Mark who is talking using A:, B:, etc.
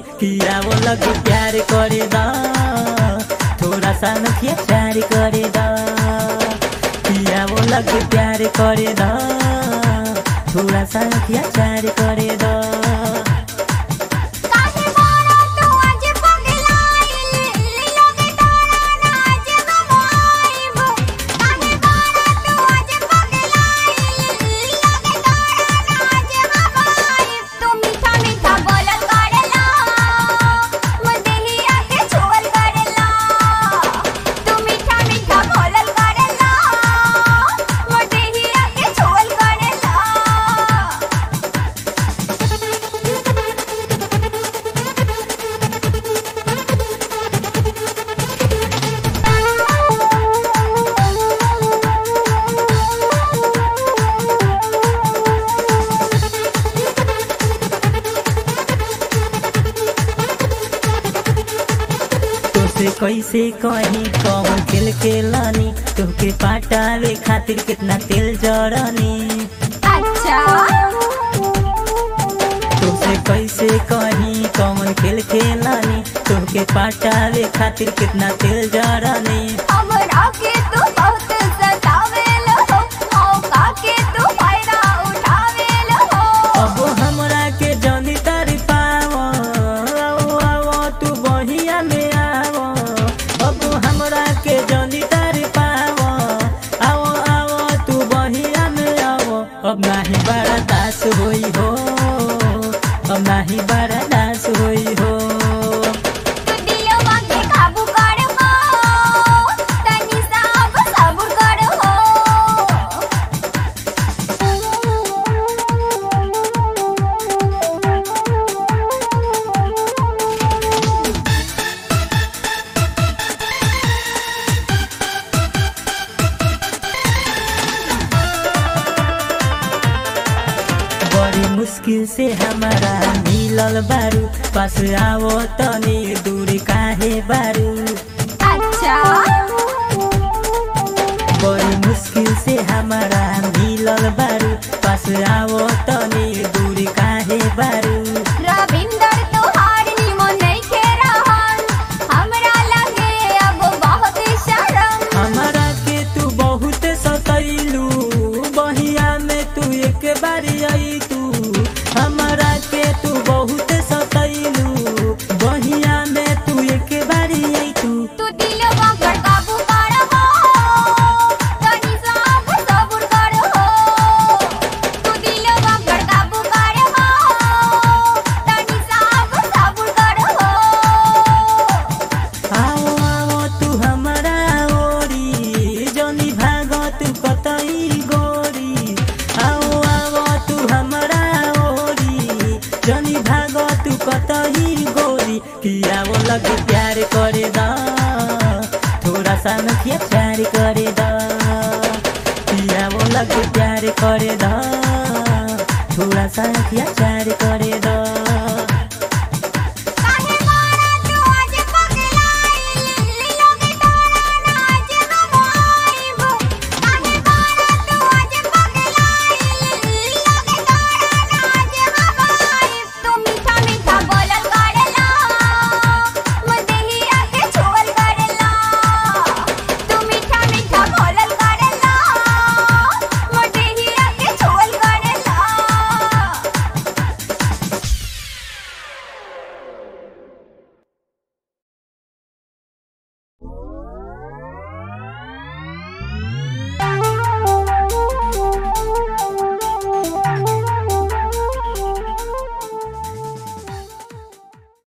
A: किया वो लग प्यार करे दा थोड़ा सा नखिया प्यार करे दा किया वो लग प्यार करे दा थोड़ा सा नखिया प्यार करे दा
B: काहे मारा तू आज पगलाइल लोगे तारा ना आज गवाइब काहे मारा तू आज पगलाइल लोगे तारा ना आज गवाइब तू मीठा मीठा बोलल करेला मदेहिया के छुअल करेला तू मीठा मीठा बोलल करेला मदेहिया के छुअल करेला
A: तोसे कैसे कहीं कौन खेल के लानी तोके पाटावे खातिर कितना तेल जरनी
B: अच्छा
A: तोसे कैसे कहीं कौन खेल के लानी तोके पाटावे खातिर कितना तेल जरनी
B: हमरा के तू बहुत सतावेल हो मौका के तू फायदा उठावेल हो
A: अब हमरा के जनी तारी पावो आओ आओ तू बहिया में आवो अब हमरा के जनी तारी पावो आओ आओ तू बहिया में आवो अब नाही बड़ा दास होई हो अब नाही बड़ा दास होई हो
B: तू दिलवा के काबू कर हो तनी साब सब्र कर हो
A: बड़ी मुश्किल से हमारा मिलल बारू पास आवो तनी दूर काहे बारू
B: अच्छा
A: बड़ी मुश्किल से हमारा मिलल बारू पास आवो तनी दूर काहे बारू
B: रविंदर तोहार निमन नइखे रहन हमरा लगे अब बहुत शर्म
A: हमारा के तू बहुत सतैलू बहिया में तू एक बारी आई तू हमारा के तू बहुत सतैलू बहिया में तू एक बारी आई तू
B: तू दिलवा पर काबू कर हो तनी साब सब्र कर हो तू दिलवा पर काबू कर हो तनी साब सब्र कर हो
A: आओ आओ तू हमारा ओरी जनी भाग तू कतई गोरी आओ आओ तू हमारा ओरी जनी भाग तू कतई गोरी किया वो लग प्यार करे दा थोड़ा सा नखिया प्यार करे दा किया वो लग प्यार करे दा थोड़ा सा नखिया प्यार करे दा